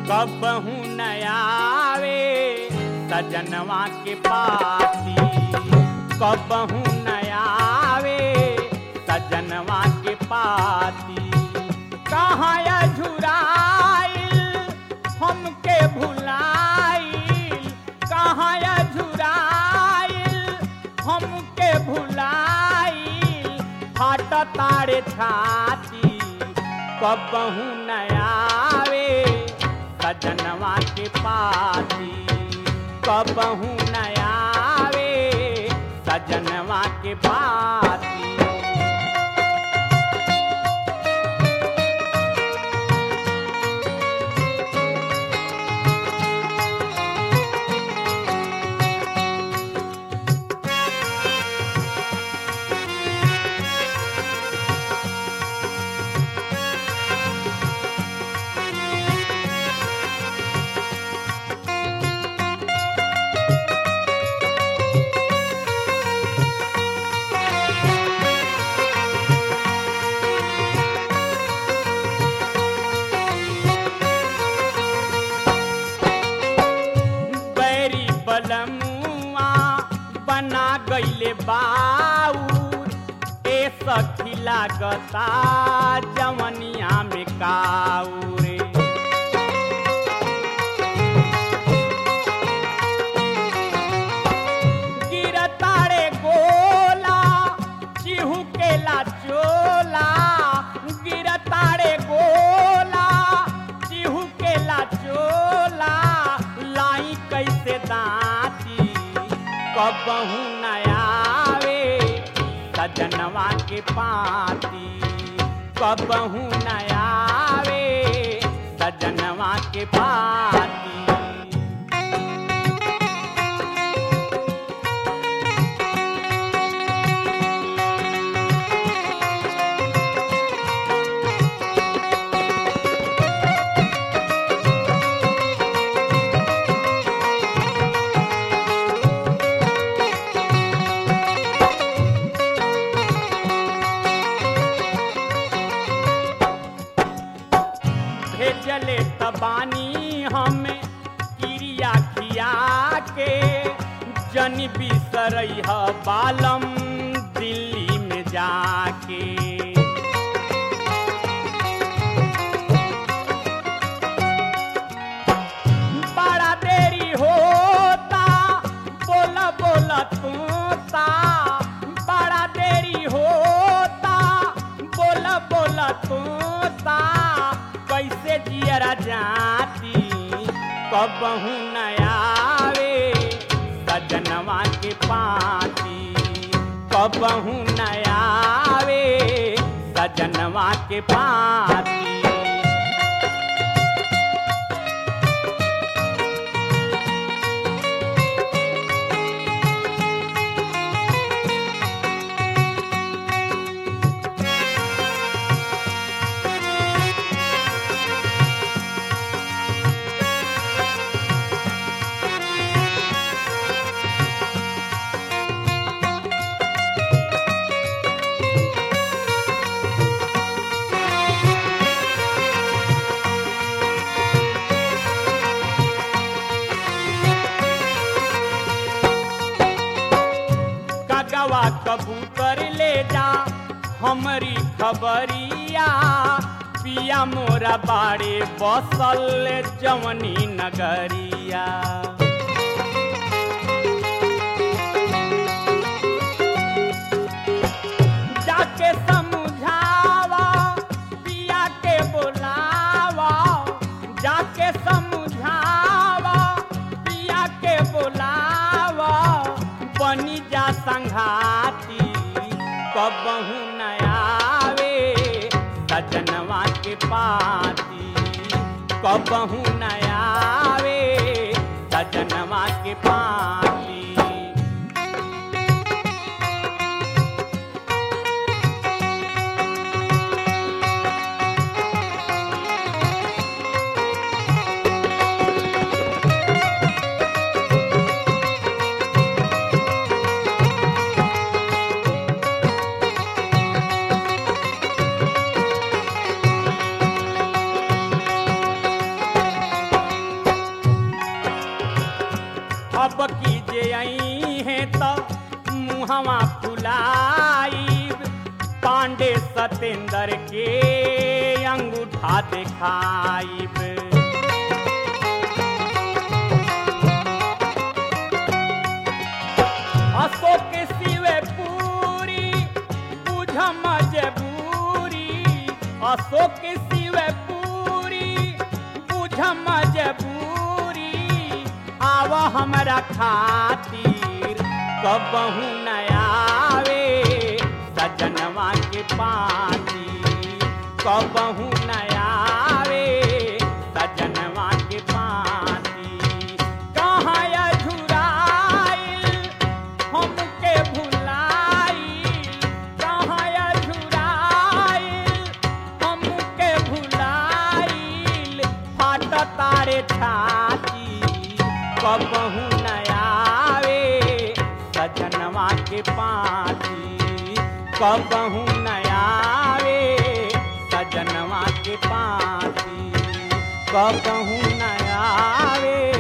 कबहू नयावे सजनवा के पाती कबहू नयावे सजनवा के पाती कहाँ झुराइल हमके भुलाइल कहाँ झुराइल हमके भुलाइल फाट तारे छाती कबहू नयावे सजनवा के पाती कबहू नयावे सजनवा के पाती बैरी बलमुआ बना गईले बाउर ए सखी लागता जवनिया में काउरे गिरतारे गोला चिहू केला चोला गिरतारे गोला चिहू केला चोला लाई कैसे दाती कबहू नयावे सजनवा के पाती कबहू नयावे सजनवा के पाती भेजले तबानी हमें क्रिया खिया के जन बिसरई ह बालम दिल्ली में जाके बड़ा देरी होता बोला बोला तोता बड़ा देरी होता बोला बोला तोता कैसे जियरा जाती कबहू नयावे सजनवा के पाती कबहू नयावे सजनवा के पाती कगवा कबूतर ले जा हमरी खबरिया पिया मोरा बाड़े बसल जवनी नगरिया जाके समझावा पिया के बोलावा जाके समझावा पिया के बोलावा बनी जा संघाती कबहू नयावे सजनवा के पाती कबहू नयावे सजनवा के पाती सतेंद्र के अंगूठा दिखाइब अशोक शिवे पूरी बुझ मजबूरी अशोक शिवे पूरी बुझ मजबूरी आव हमरा खातिर कबहू न आवे सजनवा के पाती कबहू न आवे सजनवा के पाती कहाँ अझुराइल हमके भुलाइल कहाँ अझुराइल हमके भुलाइल फाट तारे छाती कबहू न आवे सजनवा के पाती कबहू न आवे सजनवा के पाती कबहू न आवे